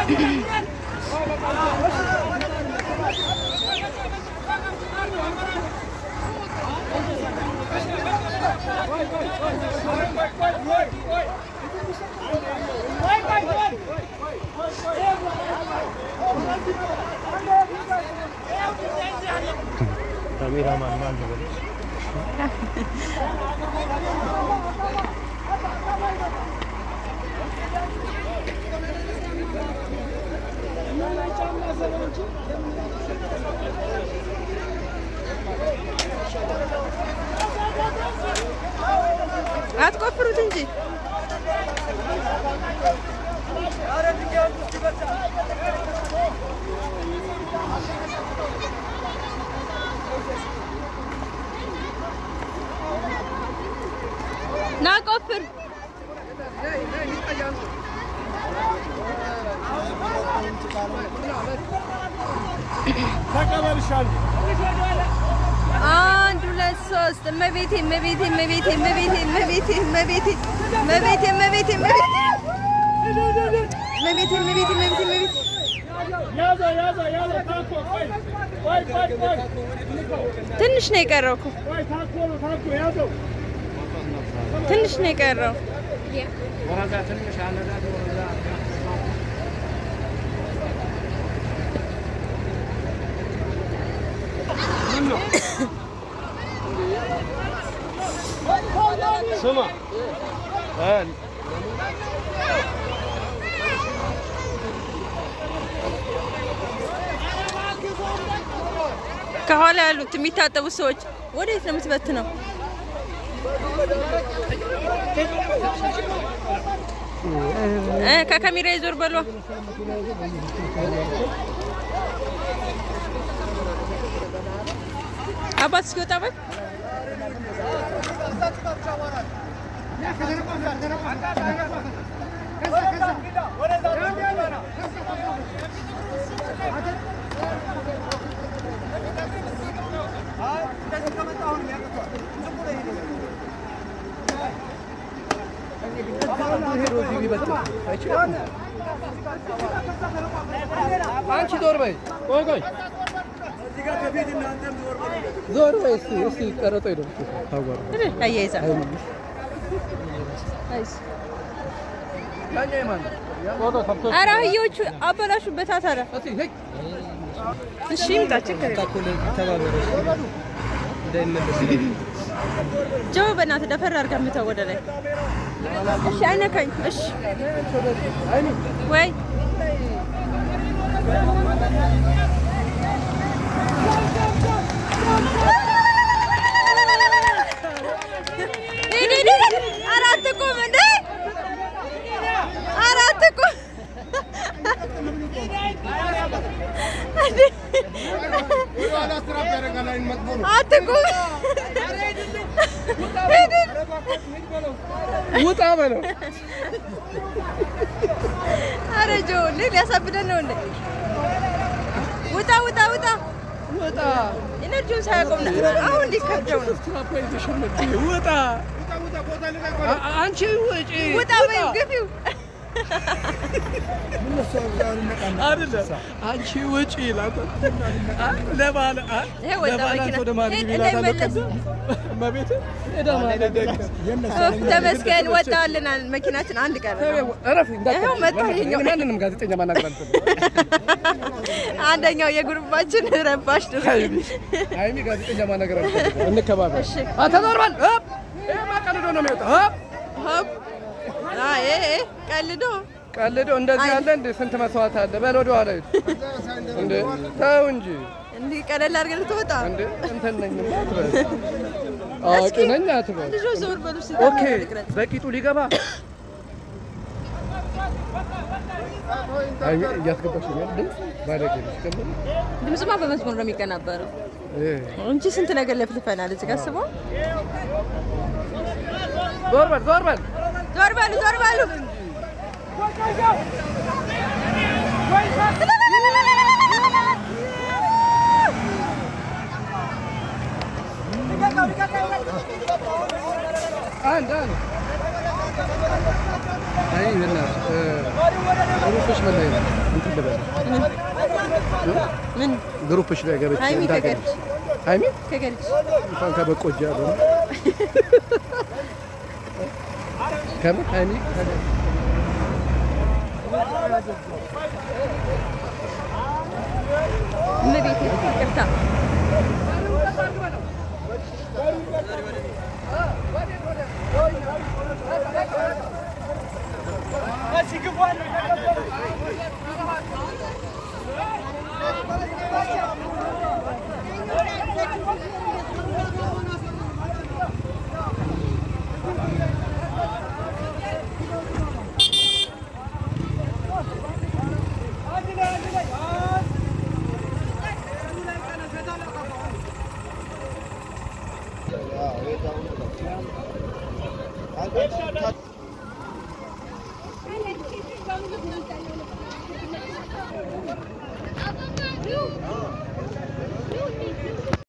ካሜራማን ማን ነው? አትቆፍሩት እንጂ ና ቆፍር። ተቀበልሻለሁ። አንድ ሁለት ሶስት እመቤቴ እመቤቴ እመቤቴ እመቤቴ እመቤቴ እመቤቴ እመቤቴ እመቤቴ እመቤቴ እመቤቴ እመቤቴ እመቤቴ እመቤቴ ያዘው ያዘው ያዘው። ታኮ ቆይ ቆይ ቆይ ቆይ ትንሽ ነው የቀረው እኮ ቆይ ታኮ ነው ታኮ ያዘው። ትንሽ ነው የቀረው። ስማ እ ከኋላ ያሉት የሚታጠቡ ሰዎች ወዴት ነው የምትበትነው? እ ከካሜራ ይዞር በሏ። አባት እስኪወጣ በል አንቺ ዞር በይ ቆይ ቆይ ዞር በይ እስቲ እስቲ ቀረጦ ሄዶ ታጓር አያይዛ ያኛ የማን ነው? ፎቶ ከብቶ ኧረ አህዮቹ አበላሹበት ታዲያ። እስቲ ሄይ እሺ ይምጣ፣ ችግር የለም። ታኮለ ተባበረሽ እንዳይመለስ ጆ በእናትህ ደፈር አድርገህ ምተው ወደ ላይ። እሺ አይነካኝ። እሺ ወይ ሂድ ሂድ ሂድ። ኧረ አትቁም እንዴ! ኧረ አትቁም እንዴ! አትቁም። ሂድ ሂድ። ውጣ በለው ኧረ ጆ እንዴ ሊያሳብደን ነው እንዴ? ውጣ ውጣ ውጣ። ውጣ ኢነርጂውን ሳያቆም ነው አሁን ሊከብደው ነው። ስትራፖ የተሸመች ውጣ አ- አንቺ ውጪ ውጣ በይው ግፊው። አይደለም አንቺ ውጪ ይላል ለባለ አ- ይሄ ወጣ ለባለ መኪና። ወደ ማን ሂድ፣ ይላታል እንዳይመለስ። መቤት ሄዳ ማለት ኦፍ፣ ተመስገን ወጣልናል። መኪናችን አንድ ቀረ። እረፍ ይኸው መጣ ይኸኛው። ማንንም ጋዜጠኛ ማናገር አልፈልግም አንደኛው የግሩፓችን ረባሽ ድሮ ሀይሚ ጋዜጠኛ ማናገር አልፈልግም እንከባበር እሺ። ተዘርባል ይሄ ማቀልዶ ነው የሚወጣው ሆፕ ሆፕ አይ ኤ ቀልዶ ቀልዶ እንደዚህ ያለ እንደ ስንት መስዋዕት አለ በል ወደ ኋላ ሂድ እንደ ተው እንጂ እንዲህ ቀለል አድርገን ልትወጣ እንደ እንትን ነኝ አትበል አዋቂ ነኝ አትበል ልጆ ዞር በሉ እስኪ ኦኬ ልቅረጽ። በቂጡ ሊገባ ሀይሚ እያስገባች ነው ድምፅ ባለጌ ነች ጀምር ድምፅማ በመስመር ነው የሚቀናበረው እንጂ ስንት ነገር ለፍልፈናል። እዚህ ጋር ስበው ዞር በል ዞር በል ዞር በሉ ዞር በሉ። አንድ አንድ አይ በእናትህ ሩፎች መለየት እንትን ልበል ምን ግሩፕሽ ላይ ገብቼ ሀይሚ እንዳገኝ ከገርች ሀይሚ ከገርች እንኳን ከበቆጃ ነው ከምን ሀይሚ ከገርች እመቤቴ ይቅርታ ሲግቧል